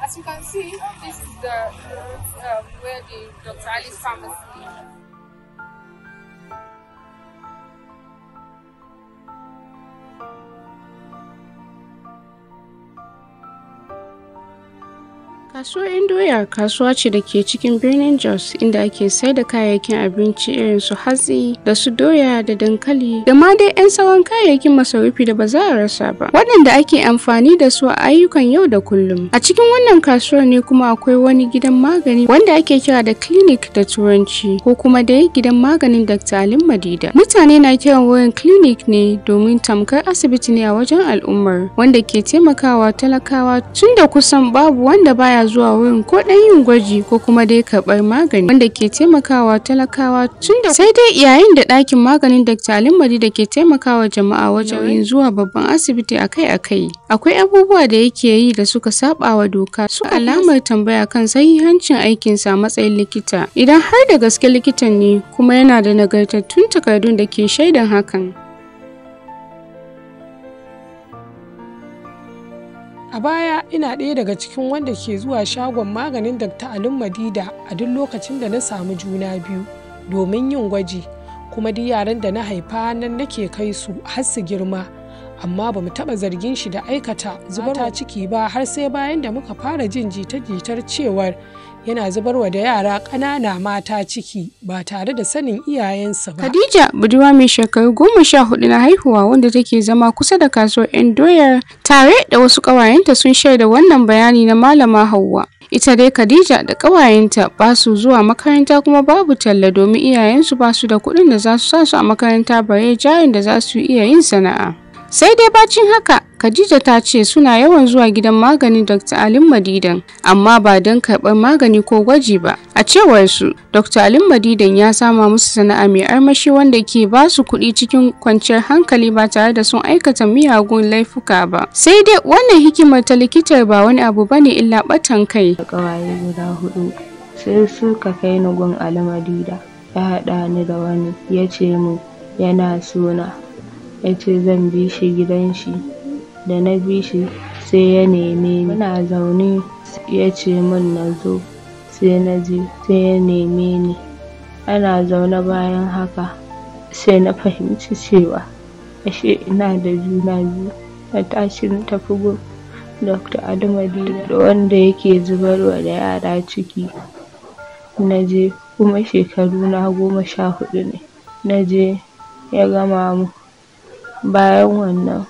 As you can see, this is the um, where the Dr. Ali's pharmacy is. Kasuwar Indoya kasuwa ce da ke cikin birnin Jos inda ake sai da kayayyakin abinci irin su hatsi da su doya da dankali da ma dai 'yan sauran kayayyakin masarufi da ba za a rasa ba waɗanda ake amfani da su a ayyukan yau da kullum. A cikin wannan kasuwar ne kuma akwai wani gidan magani wanda ake kira da clinic da turanci ko kuma dai gidan maganin Dr. Alim Madida. Mutane na kiran wurin clinic ne domin tamkar asibiti ne a wajen al'ummar wanda ke taimakawa talakawa tun da kusan babu wanda baya zuwa wurin ko ɗan yin gwaji ko kuma dai karɓar magani wanda ke taimakawa talakawa tun da sai dai yayin da ɗakin maganin Dr. Alim Madida ke taimakawa jama'a wajen yin zuwa babban asibiti akai-akai. Akwai abubuwa da yake yi da suka saba wa doka su alamar tambaya kan sahihancin aikinsa a matsayin likita. Idan har da gaske likitan ne kuma yana da nagartattun takardun da ke shaidan hakan. A baya ina ɗaya daga cikin wanda ke zuwa shagon maganin Dr. Alim Madida a duk lokacin da na samu juna biyu domin yin gwaji kuma duk yaran da na haifa nan nake kai su har su girma amma ba mu taɓa zargin shi da aikata zubar ciki ba har sai bayan da muka fara jin jita-jitar cewar yana zubarwa da yara ƙanana mata ciki ba tare da sanin iyayensa ba. Khadija budurwa mai shekaru goma sha hudu na haihuwa wanda take zama kusa da kasuwar 'yan doyar tare da wasu ƙawayenta sun shaida wannan bayani na malama Hauwa. Ita dai Khadija da ƙawayenta ba su zuwa makaranta kuma babu talla domin iyayensu ba su da kuɗin da za su sa su a makaranta bare jarin da za su iya yin sana'a. Sai dai bacin haka, Khadija ta ce suna yawan zuwa gidan maganin Dr. Alim Madidan, amma ba don karɓar magani ko gwaji ba. A cewar su, Dr. Alim Madidan ya sama musu sana'a mai armashi wanda ke ba su kuɗi cikin kwanciyar hankali ba tare da sun aikata miyagun laifuka ba. Sai dai wannan hikimar ta likitar ba wani abu bane illa ɓatan kai. Ƙawaye guda hudu sai suka kai ni gun Ali Madida. Ya haɗa ni da wani ya ce min yana suna ya ce zan bi shi gidan shi da na bi shi sai ya neme ni muna zaune ya ce min na zo sai na je sai ya neme ni ana zaune bayan haka sai na fahimci cewa ashe ina da juna biyu na tashi na tafi gun Dr. Adamadi da wanda yake zubarwa da yara ciki na je kuma shekaru na goma sha huɗu ne na je ya gama mu bayan wannan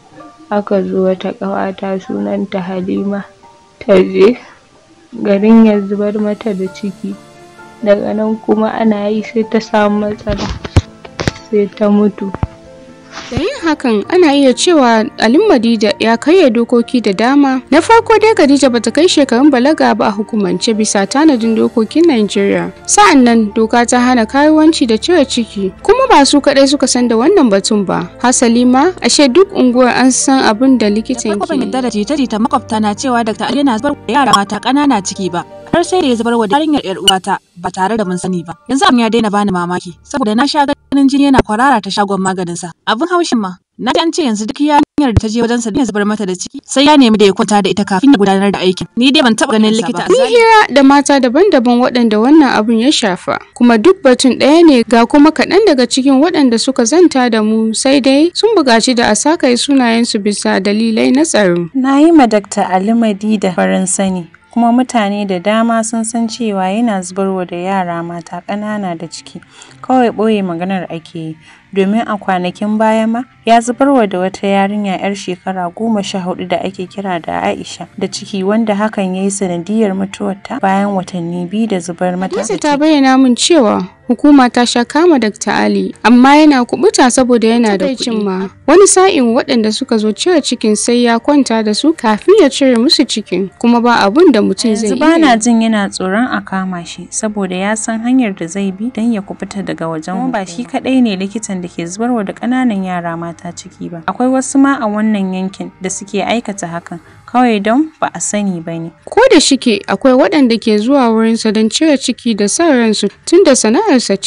aka zo wata ƙawata sunanta Halima ta je garin ya zubar mata da ciki daga nan kuma ana yi sai ta samu matsala sai ta mutu Da yin hakan ana iya cewa Alim Madida ya karya dokoki da dama. Na farko dai Khadija bata kai shekarun balaga ba a hukumance bisa tanadin dokokin Najeriya. Sa'an nan doka ta hana karuwanci da cire ciki. Kuma ba su kaɗai suka san da wannan batun ba. Hasali ma ashe duk unguwar an san abin da likitan Farko ke ban yarda da jita-jita makwabta na cewa Dr. Ali yana zubar da yara mata ƙanana ciki ba. Har sai da ya zubar wa yarinyar ƴar uwata ba tare da mun sani ba. Yanzu abin ya daina bani mamaki saboda na sha ganin jini yana kwarara ta shagon maganinsa. Abin haushin ma na ji an ce yanzu duk yarinyar da ta je wajensa ya zubar mata da ciki sai ya nemi da ya kwanta da ita kafin ya gudanar da aikin. Ni dai ban taɓa ganin likita a Mun zahiri. hira da mata daban-daban waɗanda wannan abun ya shafa, kuma duk batun ɗaya ne ga kuma kaɗan daga cikin waɗanda suka zanta da mu sai dai sun buƙaci da a sakaye sunayensu bisa dalilai na tsaro. Na yi ma Dr. Ali Madida farin sani, kuma mutane da dama sun san cewa yana zubarwa da yara mata ƙanana da ciki, kawai ɓoye maganar ake yi. Domin a kwanakin baya ma ya zubarwa da wata yarinya 'yar shekara goma sha hudu da ake kira da Aisha da ciki wanda hakan ya yi sanadiyar mutuwarta bayan watanni biyu da zubar mata da Hadiza ciki. ta bayyana min cewa hukuma ta sha kama Dr. Ali, amma yana kubuta saboda yana da kuɗi. ma wani sa'in waɗanda suka zo cire cikin sai ya kwanta da su kafin ya cire musu cikin, kuma ba abun da mutum zai yanzu iya ba yi. na jin yana tsoron a kama shi saboda ya san hanyar da zai bi don ya kubuta daga wajen kuma ba shi kadai ne likitan da ke zubarwa da ƙananan yara mata ciki ba akwai wasu ma a wannan yankin da suke aikata hakan kawai don ba a sani ba ne Ko da shike akwai waɗanda ke zuwa wurinsa don cire ciki da sa ransu tun da sana'arsa ce.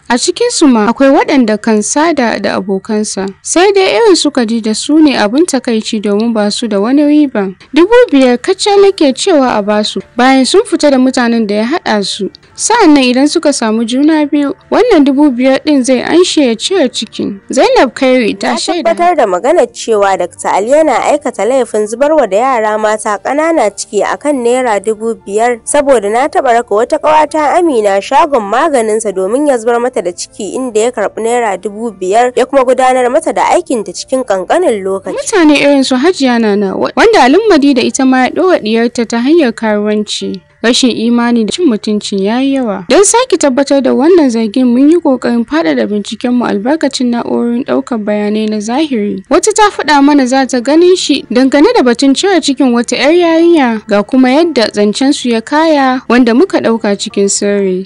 A cikinsu ma akwai waɗanda kan sada da abokansa. Sai dai irin su Khadija su ne abin takaici domin ba su da wani riba. Dubu biyar kacal nake cewa a basu bayan sun fita da mutanen da ya haɗa su. Sa'an nan idan suka samu juna biyu, wannan dubu biyar ɗin zai anshe ya cire cikin. Zainab Kairi ta Ta shaida. tabbatar da maganar cewa Dr. Ali yana aikata laifin zubarwa da yara mata ƙanana ciki akan naira dubu biyar saboda na taɓa raka wata ƙawata Amina shagon maganinsa domin ya zubar mata da ciki inda ya karɓi naira dubu biyar ya kuma gudanar mata da aikinta cikin ƙanƙanin lokaci. Mutane irin su Hajiya Nana wanda Alummadi da ita ma ya ɗora ɗiyarta ta hanyar karuwanci. Rashin imani da cin mutuncin ya yi yawa. Don sake tabbatar da wannan zargin mun yi ƙoƙarin faɗaɗa bincikenmu albarkacin na'urorin ɗaukar bayanai na zahiri. Wata ta faɗa mana za ta ganin shi dangane da batun cire cikin wata 'yar yarinya ga kuma yadda zancen su ya kaya wanda muka ɗauka cikin sirri.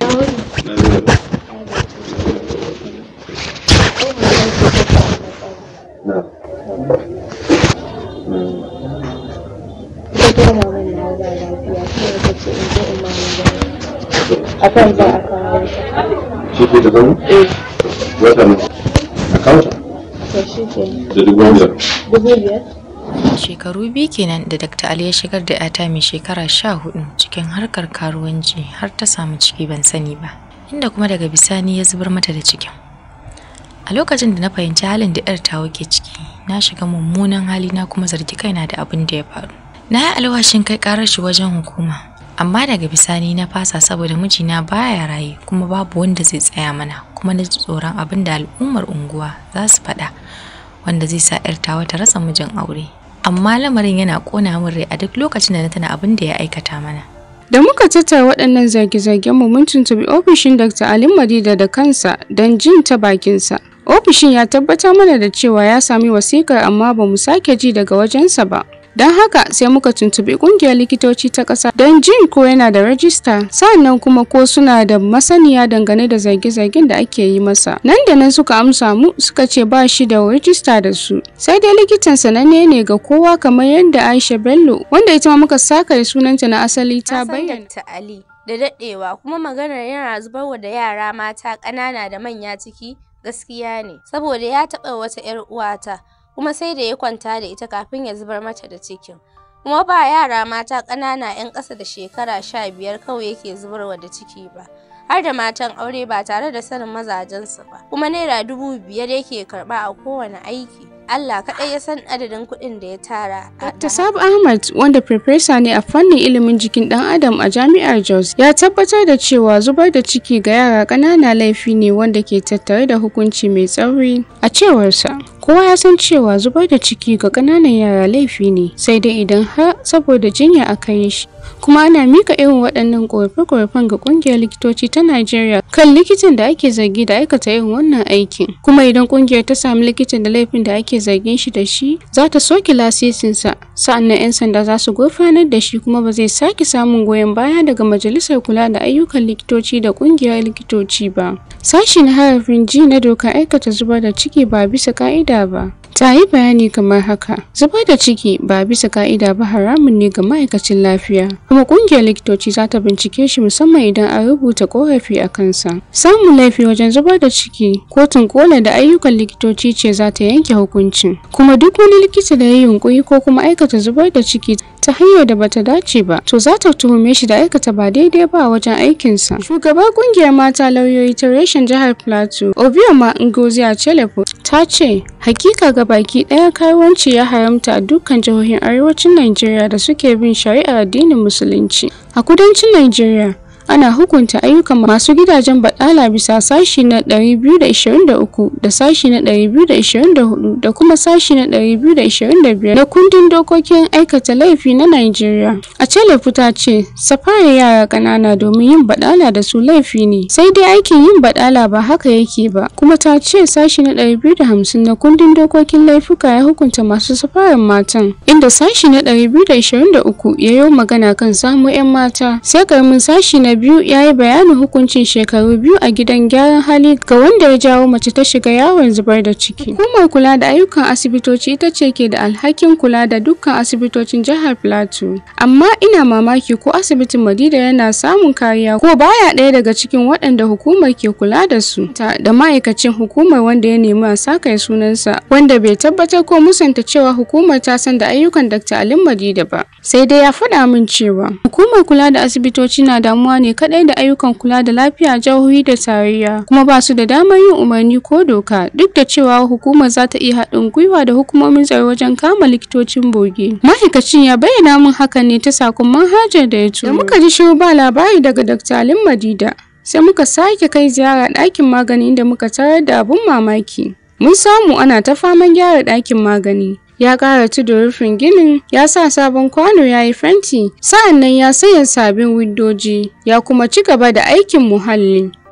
akan za a kawo ta shi ke da zama? wata ne a kawata to shi ke da dubu biyar dubu biyar Shekaru biyu kenan da Dr. Ali ya shigar da 'yata mai shekara sha hudu cikin harkar karuwanci har ta samu ciki ban sani ba, inda kuma daga bisani ya zubar mata da cikin. A lokacin da na fahimci halin da 'yar tawa ke ciki, na shiga mummunan hali na kuma zargi kaina da abin da ya faru. Na yi alwashin kai karar shi wajen hukuma, amma daga bisani na fasa saboda mijina baya raye kuma babu wanda zai tsaya mana kuma na ji tsoron abin da al'ummar unguwa za su faɗa. wanda zai sa 'yar tawa ta rasa mijin aure. Amma lamarin yana ƙona min rai a duk lokacin da na tana abin da ya aikata mana. Da muka tattara waɗannan zarge-zargen mu mun tuntubi ofishin Dr. Ali Madida da kansa don jin ta bakinsa. Ofishin ya tabbatar mana da cewa ya sami wasikar amma ba mu sake ji daga wajensa ba. Don haka sai muka tuntubi ƙungiyar likitoci ta ƙasa don jin ko yana da rajista sannan kuma ko suna da masaniya dangane da zarge-zargen da ake yi masa. Nan da nan suka amsa mu suka ce ba shi da rajista da su. Sai dai likitan sananne ne ga kowa kamar yadda Aisha Bello wanda ita ma muka saka sunanta na asali ta bayyana. Dr. Ali da daɗewa kuma maganar yana zubarwa da yara mata ƙanana da manya ciki gaskiya ne saboda ya taɓa wata 'yar uwata kuma sai da ya kwanta da ita kafin ya zubar mata da cikin kuma ba yara mata ƙanana 'yan ƙasa da shekara sha biyar kawai yake zubarwa da ciki ba har da matan aure ba tare da sanin mazajensu ba kuma naira dubu biyar yake karɓa a kowane aiki Allah kaɗai ya san adadin kuɗin da ya tara. a Dr. Sabu Ahmad wanda farfesa ne a fannin ilimin jikin ɗan adam a jami'ar Jos ya tabbatar da cewa zubar da ciki ga yara ƙanana laifi ne wanda ke tattare da hukunci mai tsauri a cewarsa. Kowa ya san cewa zubar da ciki ga ƙananan yara laifi ne sai dai idan har saboda jinya aka yi shi. Kuma ana mika irin waɗannan ƙorafe-ƙorafen ga ƙungiyar likitoci ta Najeriya kan likitan da ake zargi da aikata irin wannan aikin. Kuma idan ƙungiyar ta sami likitan da laifin da ake zargin shi da shi za ta soke lasisinsa sa'annan 'yan sanda za su gurfanar da shi kuma ba zai sake samun goyon baya daga majalisar kula da ayyukan likitoci da ƙungiyar likitoci ba. Sashi na harafin G na dokar aikata zubar da ciki ba bisa ka'ida ba. Ta yi bayani kamar haka, zubar da ciki ba bisa ka'ida ba haramun ne ga ma'aikacin lafiya, kuma ƙungiyar likitoci za ta bincike shi musamman idan an rubuta ƙorafi a kansa. Samun laifi wajen zubar da ciki, kotun kola da ayyukan likitoci ce za ta yanke hukuncin. Kuma duk wani likita da ya yi yunƙuri ko kuma aikata zubar da ciki ta hanyar da bata dace ba, to za ta tuhume shi da aikata ba daidai ba a wajen aikinsa. Shugabar ƙungiyar mata lauyoyi ta reshen jihar Plateau, Obioma Ngozi Achelepo, ta ce, hakika ga baki ɗaya karuwanci ya haramta a dukkan jihohin arewacin Najeriya da suke bin shari'ar addinin Musulunci. A kudancin Najeriya, ana hukunta ayyukan masu gidajen baɗala bisa sashi na 223 da sashi na 224 da kuma sashi na 225 na kundin dokokin aikata laifi na Najeriya. A Celefu ta ce, safari yara ƙanana domin yin baɗala da su laifi ne, sai dai aikin yin baɗala ba haka yake ba, kuma ta ce sashi na 250 na kundin dokokin laifuka ya hukunta masu safarin matan, inda sashi na 223 ya yi magana kan samu 'yan mata, sai karamin sashi na biyu ya yi bayanin hukuncin shekaru biyu a gidan gyaran hali ga wanda ya jawo mace ta shiga yawon zubar da ciki. Hukumar kula da ayyukan asibitoci ita ce ke da alhakin kula da dukkan asibitocin jihar Plateau. Amma ina mamaki ko asibitin Madida yana samun kariya ko baya ɗaya daga cikin waɗanda hukumar ke kula da su. Da ma'aikacin hukumar wanda ya nemi a saka sunansa wanda bai tabbatar ko musanta cewa hukumar ta san da ayyukan Dr. Alim Madida ba. Sai dai ya faɗa min cewa hukumar kula da asibitoci na damuwa ne kaɗai da ayyukan kula da lafiya jihohi da tarayya kuma ba su da damar yin umarni ko doka duk da cewa hukumar za ta iya haɗin gwiwa da hukumomin tsaro wajen kama likitocin boge. Ma'aikacin ya bayyana min hakan ne ta sakon manhajar da ya turo. Da muka ji shiru ba labari daga Dr. Alim Madida. Sai muka sake kai ziyara ɗakin magani inda muka tarar da abun mamaki. Mun samu ana ta faman gyara ɗakin magani. ya ƙara tudu rufin ginin ya sa sabon kwano ya yi fenti sa'an nan ya sanya sabbin windoji ya kuma ci gaba da aikin muhalli